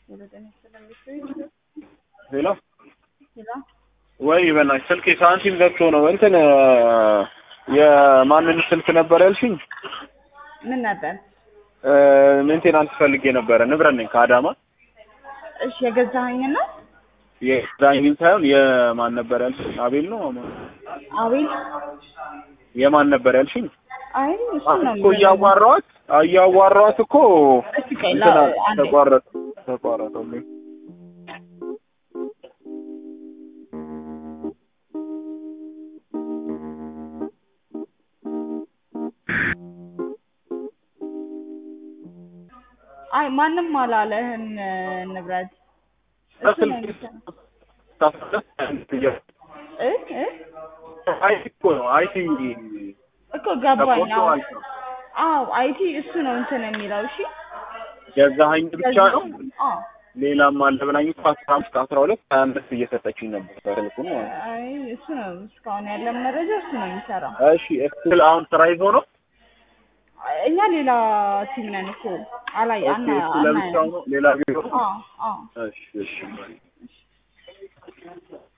ሄሎ ሄሎ ወይ በእናትሽ ስልኬ ሳንቲም ዘግቶ ነው እንትን የማንን ስልክ ነበር ያልሽኝ? ምን ነበር? ሜንቴናንስ ፈልጌ ነበረ። ንብረት ነኝ ከአዳማ እሺ የገዛኸኝ ነው? የዳኝን ሳይሆን የማን ነበር ያልሽኝ? አቤል ነው ማን? አቤል የማን ነበር ያልሽኝ? አይ እሱ ነው እኮ እያዋራኋት እያዋራኋት እኮ እስኪ ቆይ እንትን ላ- አለ፣ አንዴ ተቋረጠ ተቋረጠልኝ። አይ ማንም አላለህም ንብረት እሱ ነው የሚሰራው። እ እ አይቲ እኮ ነው አይቲ እኮ ገባኝ። ተቆርጦ አዎ ማለት ነው። አዎ አይቲ እሱ ነው እንትን የሚለው እሺ ገዛኸኝ ብቻ ነው አዎ ሌላም አለ ብላኝ እኮ አስራ አምስት አስራ ሁለት ሀያ አምስት እየሰጠችኝ ነበር ስልኩን ማለት ነው። አይ እሱ ነው እስካሁን ያለን መረጃ እሱ ነው የሚሰራው። እሺ እስቲል አሁን ስራ ይዞ ነው እኛ ሌላ ቲም ነን እኮ አላይ ኦኬ አና እሱ ለብቻው ነው ሌላ ቢሮ ነው አዎ አዎ እሺ እሺ